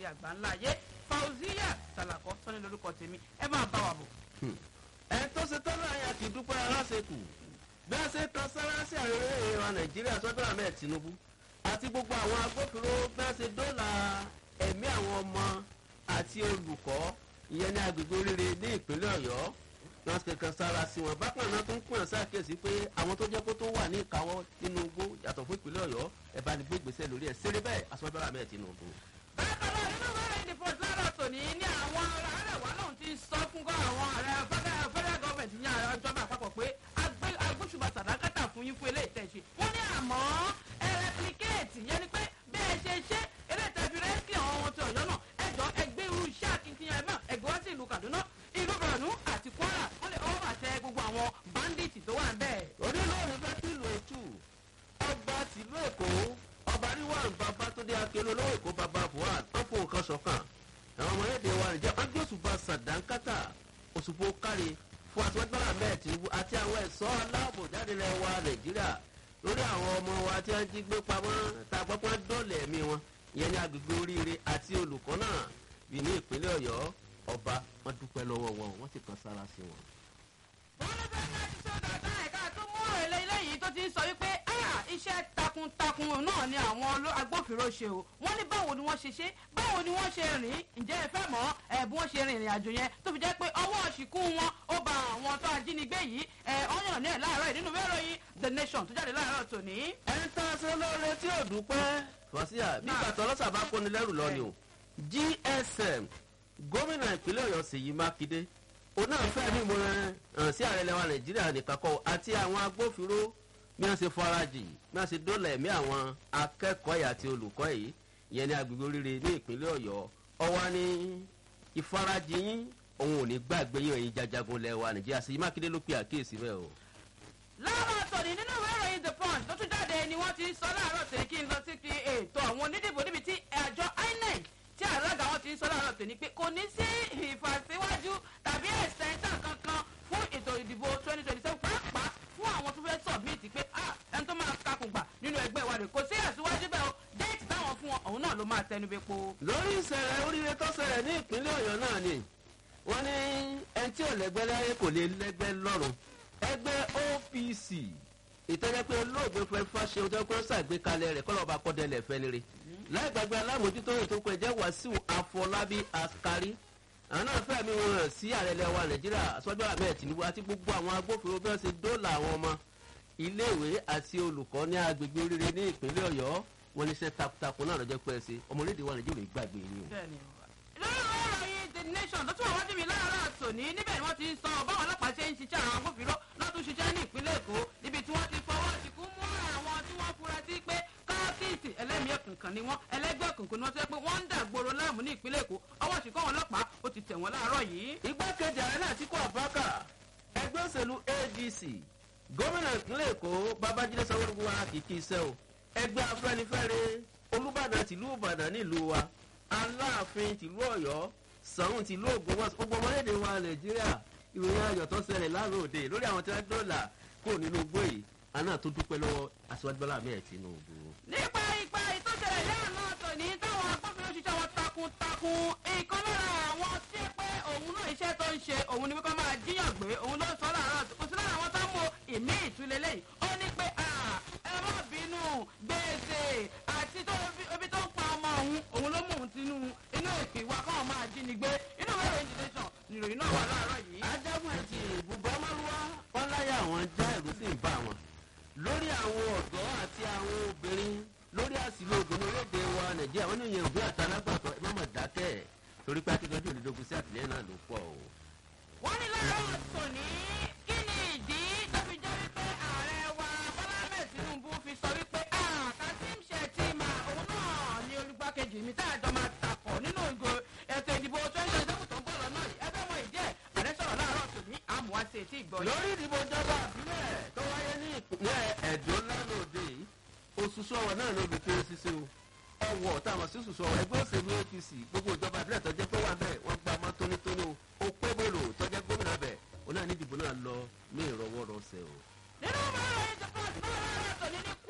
àgbáńlá ayé fauziya salakọ sọ́ni lórúkọ tèmi ẹ máa bá wa bọ̀. ẹ tó ṣe tán láàyè àti dúpẹ́ aláṣekù bí a ṣe tan sára sí àwọn eré wa nàìjíríà sọ́dọ̀ ahmed tinubu àti gbogbo àwọn agbófinró bí a ṣe dóòlà ẹ̀mí àwọn ọmọ àti olùkọ́ ìyẹn ní agbègbè oríire ní ìpínlẹ̀ ọ̀yọ́ wọn ṣe kan sára sí wọn bákan náà tó ń pè ṣàkíyèsí pé àwọn tó jẹ́ kó tó wà ní ìkáwọ́ nínú igbó yàtọ̀ fún ìpínlẹ̀ ọ̀yọ́ ẹ̀ bá ní gbé ìgbésẹ̀ lórí ẹ̀ ṣeré bẹ́ẹ̀ aṣọ́jọ́ ahmed tinubu. bákan náà nínú wẹ́rẹ́ ìdìbò lára tòní ní àwọn arẹwà náà ti sọ fún gọ́ àwọn ààrẹ federal government ní ìjọba àpapọ̀ pé agbóṣùbà sàdákàtà fún yín fún eléyìí tẹ̀sí wọ́n ní àmọ́ ẹ replicate yẹn ni pé bí ẹ ṣe ṣe eléyìí tẹ̀sí rẹ́sì àwọn ohun ti ọ̀yọ́ náà ẹjọ́ ẹgbẹ́ irú iṣẹ́ akitiyan ẹ̀ náà ẹgbẹ́ wá sí ìlú kaduna ìlú borno àti kwara wọ́n lè ọwọ́ àtẹ gbogbo àwọn bandits tó wà ń bẹ́ẹ̀. onílọ́ọ̀rù fẹ́ kí ìlú ètù ọba tìlú èkó ọba ríwáàn bàbá tó dé akérò lọ́wọ́ èkó bàbá buhari wọ́n fún nǹkan ṣọ̀kan àwọn ọmọ ẹ̀dẹ̀ wa nìjẹ́ wọ́n gbé òṣùpá sàdánkátà òṣùpá kárí fún àtiwájú mẹ́ẹ̀ tìǹbù àti àwọn ẹ̀ṣọ́ aláàbò jáde lẹ̀ wa nàìjíríà lórí àwọn ọmọ wa tí wọ́n jí gbé pamọ́ tá a gbọ́ pé wọ́n dọ̀lẹ̀ ẹ̀mí wọn ìyẹn ní agbègbè oríire àti olùkọ́ náà bí ní ìpínlẹ̀ ọ̀yọ́ ọba wọn dúpẹ́ lọ́wọ́ wọn wọ́n sì kan sára sí wọn. wọ́n ló fẹ́ ká ti sọ́dọ̀ ọ̀tá ẹ̀ka tó mú èlé eléyìí tó ti ń sọ wípé iṣẹ́ takuntakun náà ni àwọn agbófinró ṣe o wọ́n ní báwo ni wọ́n ṣe ṣe báwo ni wọ́n ṣe rìn ǹjẹ́ ẹ fẹ́ mọ̀ ẹ̀ bí wọ́n ṣe rìn ìrìn àjò yẹn tó fi jẹ́ pé ọwọ́ ṣìkú wọn ó ba àwọn tó ajínigbé yìí ẹ̀ ọ̀yàn ní ẹ̀ láàárọ̀ nínú mẹ́rọ̀yìn the nation tó jáde láàárọ̀ tòní. ẹni tá a ṣe lóore tí ò dúpẹ́ fọ́síà bí bàtà ọlọ́sà bá kóni lẹ́rù lọ ni o gsm gómìnà ìpínlẹ̀ ọ̀yọ́ ṣèyí mákindé òun náà fẹ́ mímú hàn sí ààrẹ lẹ́wà nàìjíríà nìkan kọ́ àti àwọn agbófinró bí wọ́n ṣe farajì bí wọ́n ṣe dólà ẹ̀mí àwọn akẹ́kọ̀ọ́ yìí àti olùkọ́ yìí ìyẹn ní agbègbè oríire ní ìpínlẹ̀ ọ̀yọ́ ọwọ́ ní ìfarajì yín òun ò ní gbàgbé yín ẹ̀yin jajagun lẹ́wà nàìjíríà ṣèyí mákindé ló pe àkíyèsí bẹ́ẹ̀ o. láàárọ̀ tòní nínú ìwé ìròyìn the punch tó tún jáde ni wọ́n ti sọ láàárọ̀ tòní kí n lọ sí ti ètò àwọn onídìbò níbi tí àjọ inec tí alága wọn ti sọ láàárọ̀ tòní pé kò ní sí ìfàsíwájú tàbí ẹ̀sẹ̀ńtà kankan fún ètò ìdìbò twenty twenty seven pàápàá fún àwọn tó fẹ́ submit pé ẹni tó máa kakùn gbà nínú ẹgbẹ́ wa rẹ̀ kò sí ẹ̀síwájú bẹ́ẹ̀ o déètì táwọn fún wọn òun náà ló máa tẹnu bẹ́ẹ̀ po. lórí ìṣẹ̀lẹ̀ oríire tó ṣẹlẹ̀ ní ìpínlẹ̀ ọ̀yọ́ náà ni wọ́n ní ẹni tí ò lẹ́gbẹ́ láyé kò lè lẹ́gbẹ́ lọ́rùn ẹgbẹ́ opc ìtọ́jẹ́ pé olóògbé fẹ́ fáṣe ọjọ́ pé ó ṣàgbékalẹ̀ rẹ̀ kọ́lọ́ba kọ́dẹ̀lẹ̀ fẹ́nire láì gbàgbé alámòjútó ètò kọ ẹ̀jẹ̀ wàsíù àfọlábí askari àwọn náà fẹ́ mi wọn hàn sí ààrẹ lẹ́wà nàìjíríà sọ́jọ́ ahmed tinubu àti gbogbo àwọn agbófinró bí wọ́n ṣe dóòlà àwọn ọmọ iléèwé àti olùkọ́ ní agbègbè oríire ní ìpínlẹ̀ ọ̀yọ́ wọn ní iṣẹ́ takuntakun náà lọ́jọ́ pẹ́ ṣe ọmọ orílẹ̀-èdè wa nàìjíríà ìgbàgbé yìí o. lórí ìròyìn the nation tó tún wà wájú mi láàárọ̀ àtòní níbẹ̀ ni wọ́n ti sọ báwọn ọlọ́pàá ṣe ń ṣiṣẹ́ àwọn agbófinró lọ́tún ṣiṣẹ́ ní ìpínlẹ̀ èkó níbi tí wọ́n ti fọwọ́ ṣìkú mú àwọn tí wọ́n fura sí pé káàkiri ẹlẹ́mìí ẹ̀kùnkàn ni wọ́n ẹlẹ́gbẹ́ òkùnkùn ni wọ́n ti pé wọ́n ń dàgbòrò láàmú ní ìpínlẹ̀ èkó ọwọ́ ṣìkọ́ àwọn ọlọ́pàá ó ti tẹ̀ wọ́n láàárọ̀ yìí. igbákejì ààrẹ náà ti kọ́ àbákà ẹgbẹ́ òṣèlú adc gómìnà ìpínlẹ̀ èkó babájídé sanwó-olu wa kìkì iṣẹ́ o ẹgbẹ́ afẹ́nifẹ́re olùbàdàn tìlú ìbàdàn nílùú wa aláàfin tìlú ọ̀yọ́ sàrùn tìlú ògùn wọn gbogbo ọmọlédè wa nàìjíríà ìròyìn ayọ̀ tó ṣẹlẹ̀ lánàá òde lórí àwọn tí wọ́n dọ́là kó nínú igbó yìí àná tó dúpẹ́ lọ́wọ́ aṣíwájú bọ́lá ahmed tinubu. nípa ipa ìtòsẹ̀lẹ̀ lẹ́ẹ̀nà tòní táwọn agbófinró ṣiṣẹ́ wọn takuntakun ìkan lára àwọn tí pé òun náà iṣẹ́ tó ń ṣe òun ni wípé máa jíyàn gbé òun ló sọ láàárọ̀ kò sí lára àwọn tó ń mú ìmí ìtúlẹ̀ lẹ́yìn ó ní pé ẹ má bínú gbèsè àti ibi tó ń pa ọmọ òun òun ló mú òun sínú inú èpè wa káwọn máa jí ni gbé inú ìwé ìròyìn tẹ̀sán nìròyìn náà wà láàárọ̀ yìí. ajagun ẹtì ibùbá márùwá wọn láyà àwọn já ẹrú sí ń bá wọn lórí àwọn ọ̀dọ́ àti àwọn obìnrin lórí àsìlò obìnrin orílẹ̀-èdè wa nàìjíríà wọn ní ìyẹn òbí àtàlágbàtọ́ ẹ má mọ̀ dákẹ́ torí pé akíkanjú òdìdógún sí àtìlẹ́yìn náà ló pọ̀ o. wọ́n ní lára tòní kí ni ìdí tó fi jẹ́ wípé ààrẹ wa bọ́lá mẹ́ẹ̀ tinubu fi sọ wípé kazeem shettima òun náà ni olùgbàkejì mi tá a jọ máa takọ̀ nínú ìgò ètò ìdìbò twenty twenty seven tó ń bọ̀ lọ́nà yìí ẹgbẹ́ wọn ìdí ẹ̀ ààrẹ sọ̀rọ̀ láàárọ̀ tòní àmúwáṣe tí ìgbọ́ yìí. lórí ìdìbò ìjọba àbílẹ̀ tó wáyé ní ìpínlẹ̀ ẹ̀dọ́ lánàá òde yìí oṣù sọ̀wọ́ náà ló fi kéré ṣíṣe o ọwọ́ táwọn sí oṣù sọ̀wọ́ ẹgbẹ́ òṣèlú apc gbogbo ìjọba àbílẹ̀ tó jẹ́ pé wà bẹ́ẹ̀ wọ́n gba ọmọ tónítóní o ó pé bòlò tó jẹ́ gómìnà bẹ̀ ó náà ní ìdìbò náà lọ ní ìrọwọ́rọsẹ̀ o. nínú ọmọ ìròyìn tó pọ̀ sí náà láàárọ̀ tòní ní